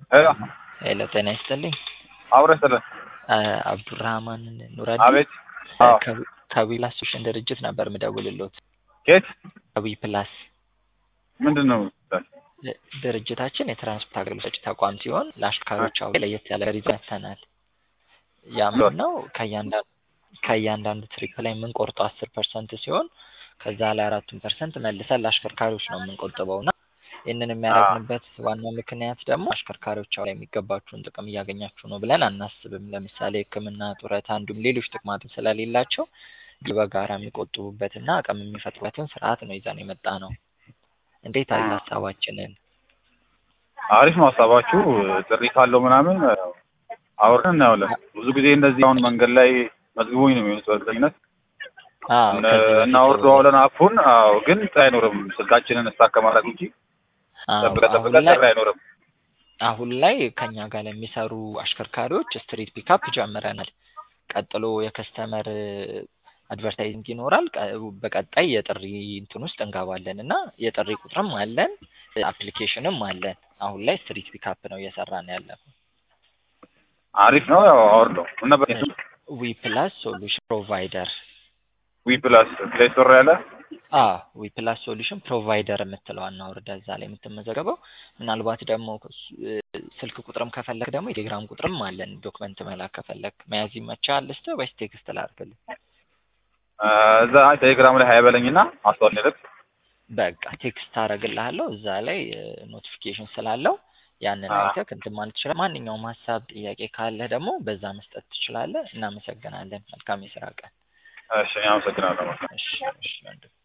ሄሎ ሄሎ ጤና ይስጥልኝ። አብረህ ስጥልን። አብዱራህማን ኑረዲ አቤት። አዎ። ከዊ ፕላስ ሶሉሽን ድርጅት ነበር ምደውልሎት። ኬት ከዊ ፕላስ ምንድን ነው? ድርጅታችን የትራንስፖርት አገልግሎት ሰጪ ተቋም ሲሆን ለአሽከርካሪዎች አሁን ለየት ያለ ሪዘን ያተናል። ያምን ነው ከእያንዳንዱ ከእያንዳንዱ ትሪፕ ላይ የምንቆርጠው አስር ፐርሰንት ሲሆን ከዛ ላይ አራቱን ፐርሰንት መልሰን ለአሽከርካሪዎች ነው የምንቆጥበው እና ይህንን የሚያደርግንበት ዋናው ምክንያት ደግሞ አሽከርካሪዎች አሁን ላይ የሚገባችሁን ጥቅም እያገኛችሁ ነው ብለን አናስብም። ለምሳሌ ሕክምና፣ ጡረታ እንዲሁም ሌሎች ጥቅማትን ስለሌላቸው በጋራ የሚቆጥቡበትና አቅም የሚፈጥሩበትን ስርዓት ነው ይዘን የመጣ ነው። እንዴት አለ ሀሳባችንን? አሪፍ ነው ሀሳባችሁ። ጥሪ ካለው ምናምን አውርደን እናየዋለን። ብዙ ጊዜ እንደዚህ አሁን መንገድ ላይ መዝግቦኝ ነው የሚሆኑት በእርግጠኝነት አዎ ከዚህ በፊት እናወርደዋለን አፑን። አዎ ግን ጥሪ አይኖርም። ስልካችንን እስታክ ከማድረግ ውጪ አዎ ጠብቀ ጠብቀ አሁን ላይ ጥሪ አይኖርም። አሁን ላይ ከኛ ጋር ለሚሰሩ አሽከርካሪዎች ስትሪት ፒካፕ ጀምረናል። ቀጥሎ የከስተመር አድቨርታይዚንግ ይኖራል። ቀ- በቀጣይ የጥሪ እንትን ውስጥ እንገባለን እና የጥሪ ቁጥርም አለን፣ አፕሊኬሽንም አለን። አሁን ላይ ስትሪት ፒካፕ ነው እየሰራን ያለ ነው። አሪፍ ነው። ያው አወርደው ምን ነበር ዊ ፕላስ ሶሉሽን ፕሮቫይደር ዊ ፕላስ ፕሌይ ስቶር ያለ አ ዊ ፕላስ ሶሉሽን ፕሮቫይደር የምትለዋን አውርደህ እዛ ላይ የምትመዘገበው። ምናልባት ደግሞ ከሱ- ስልክ ቁጥርም ከፈለግ ደግሞ የቴሌግራም ቁጥርም አለን። ዶክመንት መላክ ከፈለግ መያዝ ይመቻል። ልስጥህ ወይስ ቴክስት ላድርግልህ? እዛ ቴሌግራም ላይ ሀይበለኝና አስተዋል ልክ በቃ ቴክስት አደርግልሃለሁ። እዛ ላይ ኖቲፊኬሽን ስላለው ያንን አዎ። አይተህ እንትን ማለት ትችላለህ። ማንኛውም ሀሳብ፣ ጥያቄ ካለህ ደግሞ በዛ መስጠት ትችላለህ። እናመሰግናለን። መልካም የስራ ቀን። እሺ፣ አመሰግናለሁ። እሺ እሺ ወንድም